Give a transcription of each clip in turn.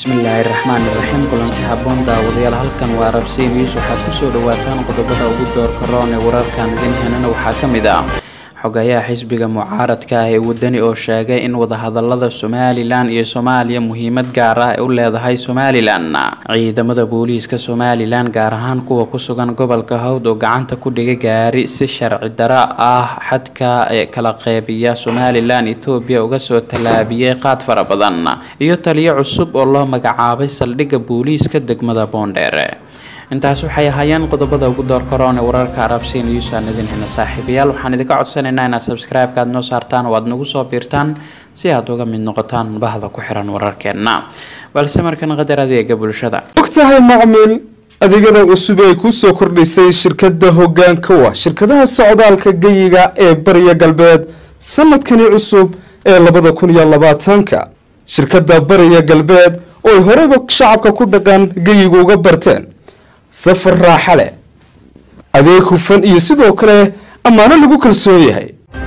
bismillaahi raxmaani raxiim kulanti haboon daawadayaal halkan waa arabsiya news waxaad kusoo dhawaataan qodobada ugu doorka roon ee wararkan idin henana waxaa ka mid ah xogayaha xisbiga mucaaradka ah ee wadani oo sheegay in wadahadalada somalilan iyo soomaaliya muhiimad gaar ah ay u leedahay somalilan ciidamada booliiska somalilan gaar ahaan kuwa ku sugan gobolka hawd oo gacanta ku dhigay gaari si sharci daro ah xadka ee kala qeybiya somalilan ethoobiya uga soo tallaabiyey qaad fara badan iyo taliyo cusub oo loo magacaabay saldhigga booliiska degmada boondheere intaas waxay ahaayeen qodobada ugu door karoon ee wararka arabsiya news aan idin hena saaxiibayaal waxaan idinka codsanaynaa inaad subscribe-ka aad noo saartaan oo aad nagu soo biirtaan si aad uga mid noqotaan bahda ku xiran wararkeenna balse markan qadar adeega bulshada ogtahay macmiil adeegyada cusub ee kuu soo kordhisay shirkadda hoggaanka wa shirkadaha socdaalka geyiga ee bariya galbeed sanadkani cusub ee labada kun iyo labaatanka shirkadda bariya galbeed oo ay horeyba shacabka ku dhaqan geyiga uga barteen safar raaxa leh adeeg hufan iyo sidoo kale ammaano lagu kalsoon yahay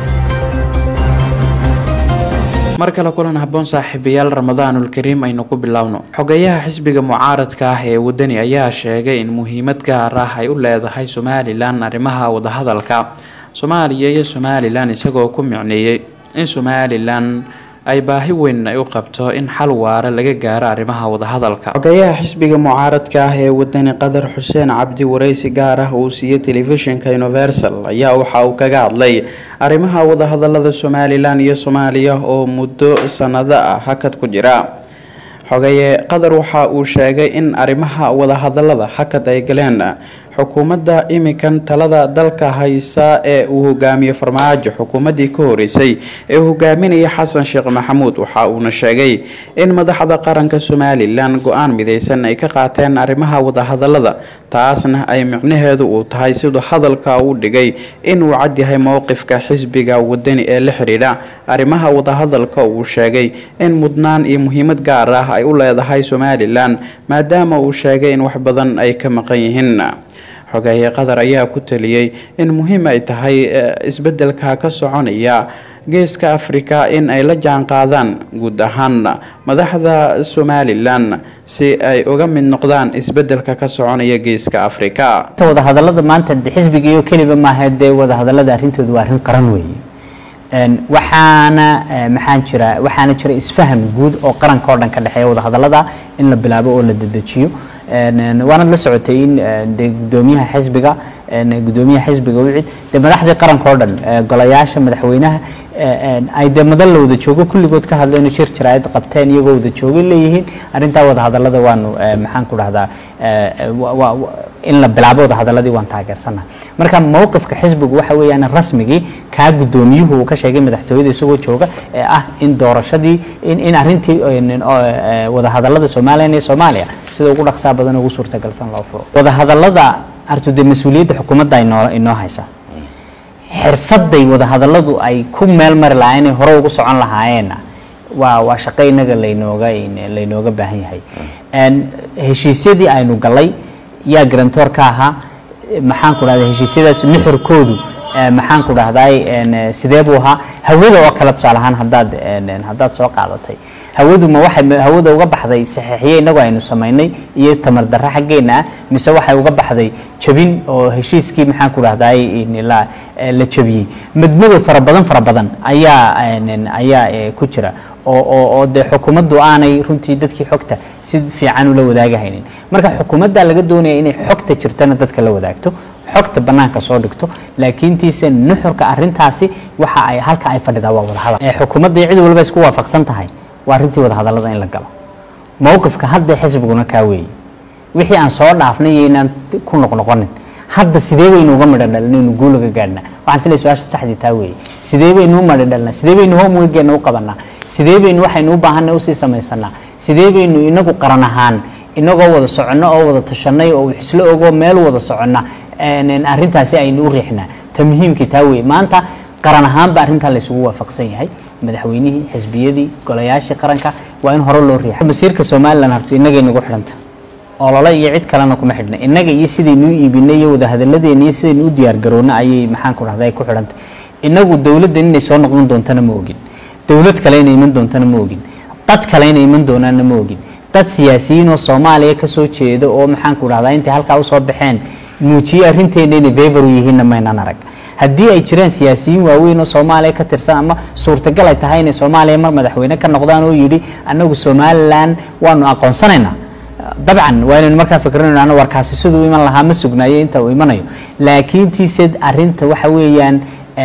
mar kale kulan haboon saaxiibayaal ramadaanul kariim aynu ku biloawno xogayaha xisbiga mucaaradka ah ee wadani ayaa sheegay in muhiimad gaar ah ay u leedahay somalilan arrimaha wadahadalka soomaaliya iyo somalilan isagoo ku micneeyey in somalilan ay baahi weyn ay u qabto in xal waara laga gaaro arrimaha wadahadalka xogayaha xisbiga mucaaradka ah ee wadani qadar xuseen cabdi wareysi gaar ah uu siiyey telefishinka universal ayaa waxa uu kaga hadlay arrimaha wadahadalada somalilan iyo soomaaliya oo muddo sanado ah hakad ku jira xogaye qadar waxa uu sheegay in arrimaha wadahadalada hakad ay galeen xukuumadda imikan talada dalka haysa ee uu hogaamiyo farmaajo xukuumaddii ka horeysay ee uu hogaaminaya xasan sheekh maxamuud waxa uuna sheegay in madaxda qaranka somalilan go-aan mideysan ay ka qaateen arrimaha wadahadalada taasna ay micnaheedu uu tahay siduu hadalka u dhigay inuu cadyahay mowqifka xisbiga wadani ee la xidhiidha arrimaha wadahadalka uu sheegay in mudnaan iyo muhiimad gaar ah ay u leedahay somalilan maadaama uu sheegay in wax badan ay ka maqan yihiin xogeeye qatar ayaa ku taliyey in muhiim ay tahay isbedelka ka soconaya geeska afrika in ay la jaan qaadaan guud ahaan madaxda somalilan si ay uga mid noqdaan isbedelka ka soconaya geeska afrika wadahadalada maanta xisbigiiyo keliba maaha dee wadahadalada arrintoodu waa arrin qaran weeye waxaana maxaan jira waxaana jira isfaham guud oo qaranka oo dhan ka dhexeeya wadahadalada in la bilaabo oo la dedejiyo waanad la socotay in de gudoomiyaha xisbiga gudoomiyaha xisbiga wicid de madaxdii qaranka oo dhan golayaasha madaxweynaha ay dee madan la wada joogo kulligood ka hadleen shir jaraayad qabteen iyagoo wada joogay leeyihiin arrintaa wadahadalada waanu maxaan ku dhahdaa in la bilaabo wadahadaladii waan taageersanahay marka mowqifka xisbigu waxa weeyaan rasmigii kaa gudoomiyuhu uu ka sheegay madaxtooyada isagoo jooga ee ah in doorashadii in arrintii wadahadalada somalilan iyo soomaaliya sida ugu dhaqsaa badan ugu suurtagalsan loo furo wadahadalada arto dee mas-uuliyadda xukuumadda inoo inoo haysa xirfaday wadahadaladu ay ku meel mari lahaayeen ay hore ugu socon lahaayeenna waa waa shaqo inaga laynooga laynooga baahan yahay heshiisyadii aynu galay yaa garantoor ka ahaa maxaan ku dhahda heshiisyadaas nuxurkoodu maxaan ku dhahday sidee buu ahaa hawada oo kale tusaale ahaan haddaad haddaad soo qaadatay hawadu ma waxay hawada uga baxday saxiixiye inagu aynu samaynay iyo tamar darro xaggeena ah mise waxay uga baxday jabin oo heshiiskii maxaan ku dhahday la la jabiyey madmadow fara badan fara badan ayaa ayaa ku jira oo oo oo dee xukuumaddu aanay runtii dadkii xogta si fiican ula wadaagahaynin marka xukuumadda laga doonaya inay xogta jirtana dadka la wadaagto xogta banaanka soo dhigto laakiintiise nuxurka arintaasi waxa ay halka ay fadhidaa waa wadahadal xukuumadda cid walba isku waafaqsan tahay waa arrintii wadahadalada in la galo mowqifka hadda xisbiguna kaa weeye wixii aan soo dhaafnay iyo inaan ku noqnoqonin hadda sidee baynu uga midho dhalna inu guulaga gaadhnaa waxaan sila su-aasha saxdii taa weeye sidee baynu u midho dhalnaa sidee baynu homeworkeena u qabanaa sidee baynu waxaynu u baahanay usii samaysanaa sidee baynu inagu qaran ahaan inagoo wada soconno oo wada tashanay oo isla ogoo meel wada soconna arrintaasi aynu u riixnaa ta muhiimkii taa weeye maanta qaran ahaanba arrintaa laysugu waafaqsan yahay madaxweynihii xisbiyadii golayaashii qaranka waa in hore loo riixa masiirka somalilan harto inagay nagu xidhanta olole iyo cid kalena kuma xidhna innaga iyo sidaynu u iibinay iyo wadahadaladeena iyo sidaynu u diyaargaroona ayay maxaan ku dhahda ay ku xidhantay inagu dowladdan inay soo noqon doontana ma ogin dowlad kale inay iman doontana ma ogin dad kale inay iman doonaanna ma ogin dad siyaasiyiin oo soomaaliya kasoo jeeda oo maxaanku dhahdaa intay halkaa usoo baxeen muujiyey arrinteena inay beber u yihiinna maynan arag haddii ay jiraan siyaasiyiin waaweyn oo soomaaliya ka tirsan ama suurtagal ay tahay inay soomaaliya mar madaxweyne ka noqdaan oo yidhi annagu somalilan waanu aqoonsanaynaa dabcan waa inaynu markaa fikrinayno warkaasi siduu iman lahaa ma sugnaayo inta uu imanayo laakiin tiise arinta waxa weeyaan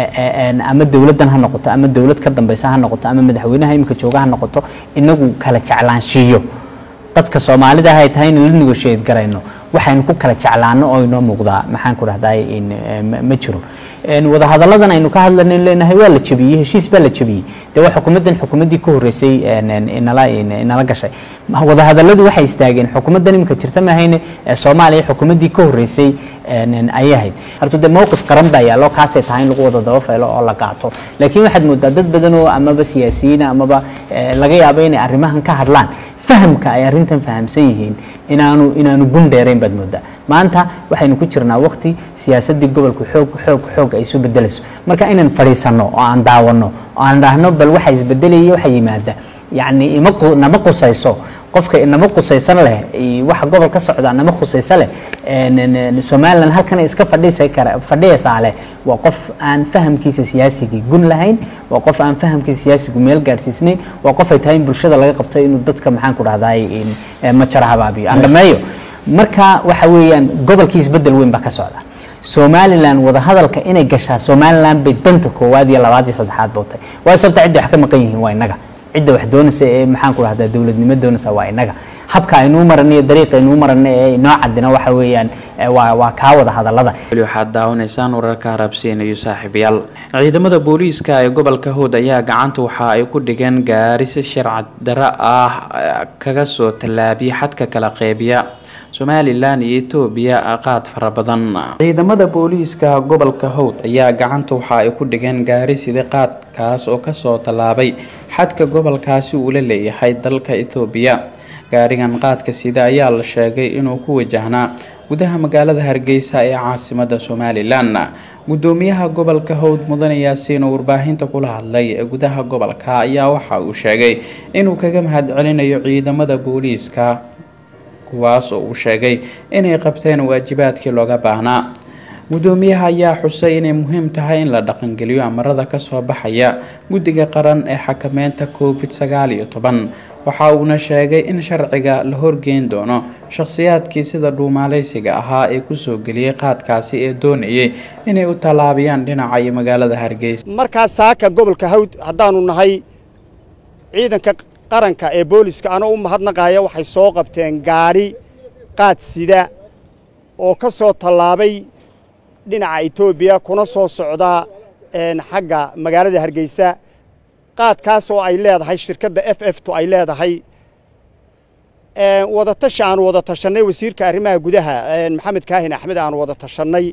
ama dowladdan ha noqoto ama dowlad ka dambeysa ha noqoto ama madaxweynaha iminka jooga ha noqoto inagu kala jeclaanshiiyo dadka soomaalida ay tahay in la negotiate garayno waxaynu ku kala jeclaano oo inoo muuqdaa maxaan ku dhahday ma jiro wadahadalladan aynu ka hadlayno leenahay waa la jabiyey heshiis baa la jabiyey dee waa xukuumaddan xukuumaddii ka horreysay inala inala gashay wadahadalladu waxay istaageen xukuumaddan iminka jirta mahayne soomaaliya xukuumaddii ka horreysay ayay ahayd horta dee mowqif qaran baa yaallo kaasay tahay in lagu wada daba feelo oo la qaato laakiin waxaad moodaa dad badan oo amaba siyaasiyiina amaba laga yaabo inay arrimahan ka hadlaan fahamka ay arrintan fahamsan yihiin inaanu inaanu gun dheerayn baad moodaa maanta waxaynu ku jirnaa waqti siyaasaddii gobolku xoog xoog xoog ay isu bedelayso marka inaan fadhiisanno oo aan daawano oo aan dhahno bal waxa isbedelaya waxa yimaada yacni ima nama qusayso qofka nama qusaysan leh waxa gobol ka socda nama khusaysa leh somalilan halkan iska fadhiisa kara fadhiyaysaa leh waa qof aan fahamkiisa siyaasigii gun lahayn waa qof aan fahamkiisa siyaasigu meel gaarsiisnayn waa qof ay tahay in bulshada laga qabto inuu dadka maxaan ku dhahday majara habaabiyo aan dhameeyo marka waxa weeyaan gobolkii isbedel weyn baa ka socda somalilan wadahadalka inay gashaa somalilan bay danta koowaad iyo labaad iyo saddexaad bootay waayo sababta cidda wax ka maqan yihiin waa innaga cidda wax doonaysa ee maxaan ku dhahdaa dowladnimo doonaysa waa innaga habka aynuu marana iyo dariiqa aynuu marana ee inoo cadina waxa weeyaan waa waa kaa wada hadallada weli waxaad daawanaysaan wararka harabsiinayo saaxiibayaal ciidamada booliiska ee gobolka hood ayaa gacanta waxa ay ku dhigeen gaari si sharci daro ah kaga soo tallaabiyay xadka kala qeybiya somalilan iyo etoobiya qaad fara badan ciidamada booliiska gobolka howd ayaa gacanta waxa ay ku dhigeen gaari sida qaadkaas oo kasoo tallaabay xadka gobolkaasi uu la leeyahay dalka etoobiya gaarigan qaadka sida ayaa la sheegay inuu ku wajahnaa gudaha magaalada hargeysa ee caasimada somalilan gudoomiyaha gobolka howd mudane yaasiin oo warbaahinta kula hadlay ee gudaha gobolka ayaa waxa uu sheegay inuu kaga mahadcelinayo ciidamada booliiska kuwaas oo uu sheegay inay qabteen waajibaadkii looga baahnaa gudoomiyaha ayaa xusay inay muhiim tahay in la dhaqangeliyo amarada kasoo baxaya guddiga qaran ee xakameynta covid sagaal iyo toban waxa uuna sheegay in sharciga la horgeyn doono shakhsiyaadkii sida dhuumaaleysiga ahaa ee kusoo geliyey qaadkaasi ee doonayay inay u tallaabiyaan dhinaca iyo magaalada hargeysa markaas saaka gobolka hawd haddaanu nahay ciidanka qaranka ee booliska anoo u mahadnaqaaya waxay soo qabteen gaadhi qaad sida oo ka soo tallaabay dhinaca etoobiya kuna soo socda xagga magaalada hargeysa qaadkaas oo ay leedahay shirkadda f f tu ay leedahay wadatashi aanu wada tashannay wasiirka arrimaha gudaha maxamed kaahin axmed aanu wada tashannay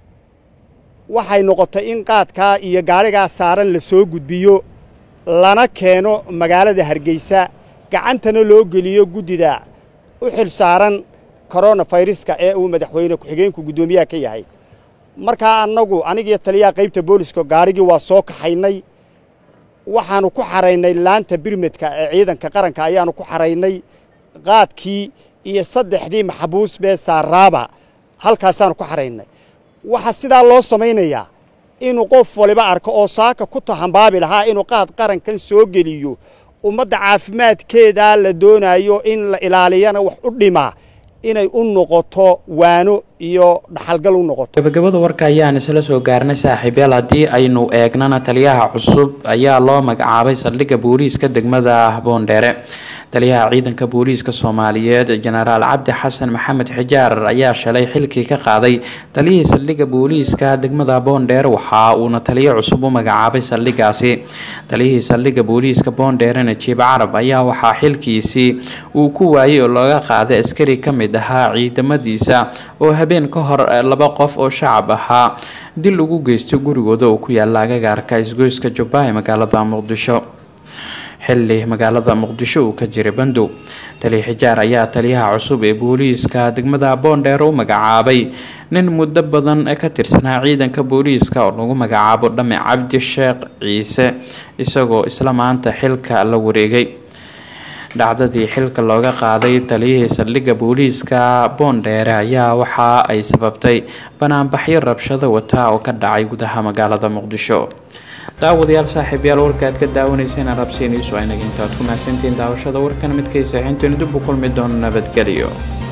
waxay noqotay in qaadkaa iyo gaadhigaa saaran la soo gudbiyo lana keeno magaalada hargeysa gacantana loo geliyo guddida u xil saaran koronafayraska ee uu madaxweyne ku-xigeenku guddoomiyaha ka yahay markaa annagu anigiyo taliyaha qaybta booliska gaadhigii waa soo kaxaynay waxaannu ku xaraynay laanta birmedka ee ciidanka qaranka ayaannu ku xaraynay qaadkii iyo saddexdii maxbuus bee saaraaba halkaasaannu ku xaraynay waxaa sidaa loo samaynayaa inuu qof waliba arko oo saaka ku tahambaabi lahaa inuu qaad qarankan soo geliyo ummadda caafimaadkeedaa la doonaayo in la ilaaliyana wax u dhimaa inay u noqoto waano iyo dhaxalgal u noqoto gabagabada warka ayaan isla soo gaarnay saaxiibyaal haddii aynu eegnana taliyaha cusub ayaa loo magacaabay saldhigga booliiska degmada boondheere taliyaha ciidanka booliiska soomaaliyeed jenaraal cabdi xasan maxamed xijaar ayaa shalay xilkii ka qaaday taliyihii saldhigga booliiska degmada boondheere waxa uuna taliyo cusub u magacaabay saldhiggaasi taliyihii saldhigga booliiska boondheere najiib carab ayaa waxaa xilkiisii uu ku waayay oo looga qaaday askari ka mid ahaa ciidamadiisa oo habeen ka hor laba qof oo shacab ahaa dil ugu geystay gurigooda oo ku yaala agagaarka isgoyska jubba ee magaalada muqdisho xilli magaalada muqdisho uu ka jiray bandow taliya xijaar ayaa taliyaha cusub ee booliiska degmada boondheer u magacaabay nin muddo badan ka tirsanaa ciidanka booliiska oo lagu magacaabo dhame cabdi sheekh ciise isagoo isla maanta xilka la wareegay dhacdadii xilka looga qaaday taliyihii saldhigga booliiska boondheere ayaa waxa ay sababtay banaanbaxyo rabshado wata oo ka dhacay gudaha magaalada muqdisho daawadayaal saaxiibayaal warka aad ka daawanayseen arabsiiniisu aynaga intaad ku mahadsantihiin daawashada warkan midkaysa xintooni dib u kulmi doono nabadgelyo